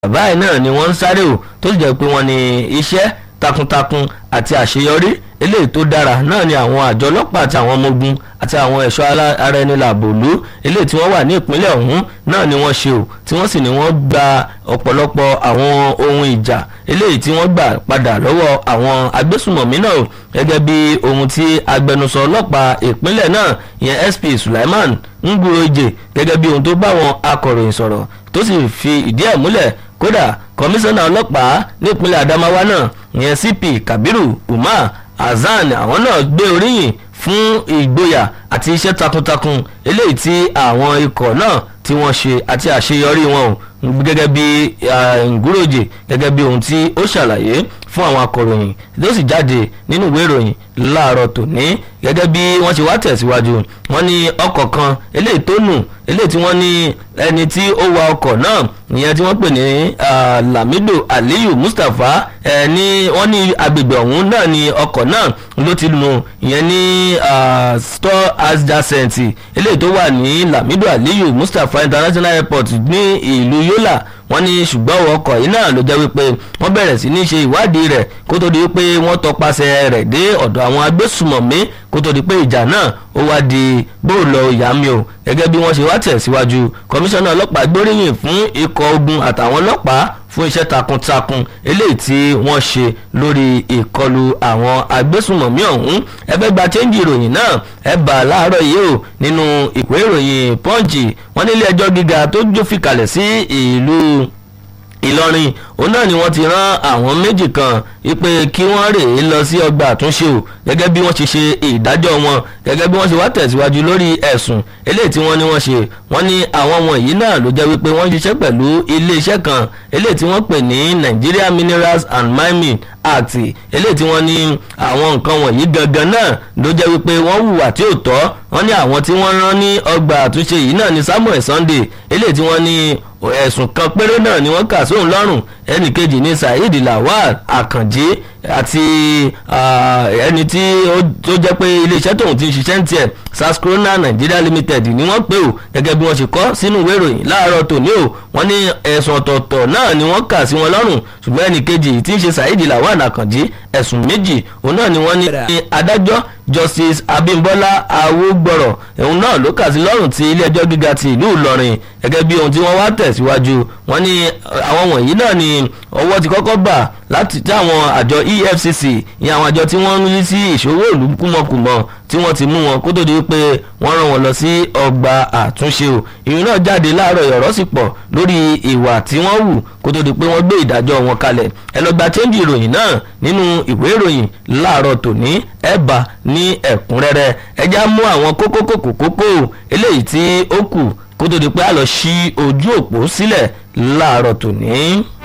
báyìí náà ni wọ́n ń sáré o tó sì jẹ́ pé wọ́n ní iṣẹ́ takuntakun àti àṣeyọrí eléyìí tó dára náà ni àwọn àjọ ọlọ́pàá àti àwọn ọmọ ogun àti àwọn ẹ̀ṣọ́ ara ẹni làbòlú eléyìí tí wọ́n wà ní ìpínlẹ̀ ọ̀hún náà ni wọ́n ṣe o tí wọ́n sì ní wọ́n gba ọ̀pọ̀lọpọ̀ àwọn ohun ìjà eléyìí tí wọ́n gbà padà lọ́wọ́ àwọn agbésùmọ̀mí náà o gẹ́gẹ́ bí ohun tí agbẹnusọ ọlọ́pàá ìpínlẹ̀ náà ìyẹn SP Sulaiman Nguroje gẹ́gẹ́ bí ohun tó bá àwọn akọ̀ròyìn sọ̀rọ̀ tó sì fi ìdí ẹ̀ múlẹ̀ kódà kọmíṣánná ọlọ́pàá nípínlẹ̀ Adamawa náà ìyẹn CP Kabiru Umar Hasan àwọn náà gbé oríyìn fún ìgboyà àti iṣẹ́ takuntakun eléyìí tí àwọn ikọ̀ náà tí wọ́n ṣe àti àṣeyọrí wọn o gẹ́gẹ́ bí Nguroje gẹ́gẹ́ bí ohun tí ó ṣàlàyé fún àwọn akọ̀ròyìn ló sì jáde nínú ìwé ìròyìn láàárọ̀ tòní gẹ́gẹ́ bí wọ́n ṣe wá tẹ̀síwájú wọ́n ní ọkọ̀ kan eléyìí tó nù eléyìí tí wọ́n ní ẹni tí ó wa ọkọ̀ náà ìyẹn tí wọ́n pè ní Lamido Aliyu Mustapha ní wọ́n ní agbègbè ọ̀hún náà ní ọkọ̀ náà ló ti nù ìyẹn ní store adjacent eléyìí tó wà ní Lamido Aliyu Mustapha International Airport ní ìlú Yola wọ́n ní ṣùgbọ́n ọkọ̀ yìí náà ló jẹ́ wípé wọ́n bẹ̀rẹ̀ sí ní ṣe ìwádìí rẹ̀ kó tó di wípé wọ́n tọpasẹ̀ rẹ̀ dé ọ̀dọ̀ àwọn agbésùmọ̀mí kó tó di pé ìjà náà ó wá di bóòlọ ìyá mi o gẹ́gẹ́ bí wọ́n ṣe wá tẹ̀síwájú kọmíṣánná ọlọ́pàá gbóríyìn fún ikọ̀ ogun àtàwọn ọlọ́pàá fún iṣẹ́ takuntakun eléyìí tí wọ́n ṣe lórí ìkọlù àwọn agbésùmọ̀mí ọ̀hún ẹgbẹ́ gba chẹ́ńjì ìròyìn náà ẹ bá láàárọ̀ yìí o nínú ìwé ìròyìn pọ́ǹchì wọ́n nílé ẹjọ́ gíga tó jófìkalẹ̀ sí ìlú Ìlọrin òun náà ni wọ́n ti rán àwọn méjì kan wípé kí wọ́n rèé lọ sí ọgbà àtúnṣe o gẹ́gẹ́ bí wọ́n ṣe ṣe ìdájọ́ wọn gẹ́gẹ́ bí wọ́n ṣe wá tẹ̀síwájú lórí ẹ̀sùn eléyìí tí wọ́n ní wọ́n ṣe wọ́n ní àwọn wọ̀nyí náà ló jẹ́ wípé wọ́n ṣiṣẹ́ pẹ̀lú iléeṣẹ́ kan eléyìí tí wọ́n pè ní Nigeria Minerals and Mining Act eléyìí tí wọ́n ní àwọn nǹkan wọ̀nyí gangan náà ló jẹ́ wípé wọ́n hùwà tí ò tọ́ wọ́n ní àwọn tí wọ́n rán ní ọgbà àtúnṣe yìí náà ní Samuel Sunday eléyìí tí wọ́n ní ẹ̀sùn kan péré náà ni wọ́n kà sóun lọ́rùn ẹnì kejì ní Saheed Lawal Àkànjí àti ẹni tí ó jẹ́ pé iléeṣẹ́ tóun ti ń ṣiṣẹ́ ń tiẹ̀ Saskrona Nigeria Limited ni wọ́n pè ó gẹ́gẹ́ bí wọ́n ṣe kọ́ sínú ìwé ìròyìn láàárọ̀ tòní o wọ́n ní ẹ̀sùn ọ̀tọ̀ọ̀tọ̀ náà ni wọ́n kà sí wọn lọ́rùn ṣùgbọ́n ẹnì kejì tí ń ṣe Saheed Lawal Àkànjí ẹ̀sùn méjì òun náà ni wọ́n ní adájọ́ Justice Abimbola Awogboro òun náà ló kà sí lọ́rùn ti ilé ẹjọ́ gíga ti ìlú Ìlọrin gẹ́gẹ́ bí ohun tí wọ́n wá tẹ̀síwájú wọ́n ní àwọn wọ̀nyí náà ni ọwọ́ ti kọ́kọ́ bà láti tí àwọn àjọ EFCC ìyẹn àwọn àjọ tí wọ́n ń rí sí ìṣòwò ìlú kúmọkùmọ tí wọ́n ti mú wọn kó tó di pé wọ́n rán wọn lọ sí ọgbà àtúnṣe o ìrìn náà jáde láàárọ̀ ìyọ̀rọ̀ sì pọ̀ lórí ìwà tí wọ́n hù kó tó di pé wọ́n gbé ìdájọ́ wọn kalẹ̀ ẹ lọ gba chẹ́ńjì ìròyìn náà nínú ìwé ìròyìn láàárọ̀ tòní ẹ bá ní ẹ̀kúnrẹ́rẹ́ ẹ já mú àwọn kókó kòkó kókó eléyìí tí ó kù kó tó di pé a lọ ṣí ojú òpó sílẹ̀ láàárọ̀ tòní.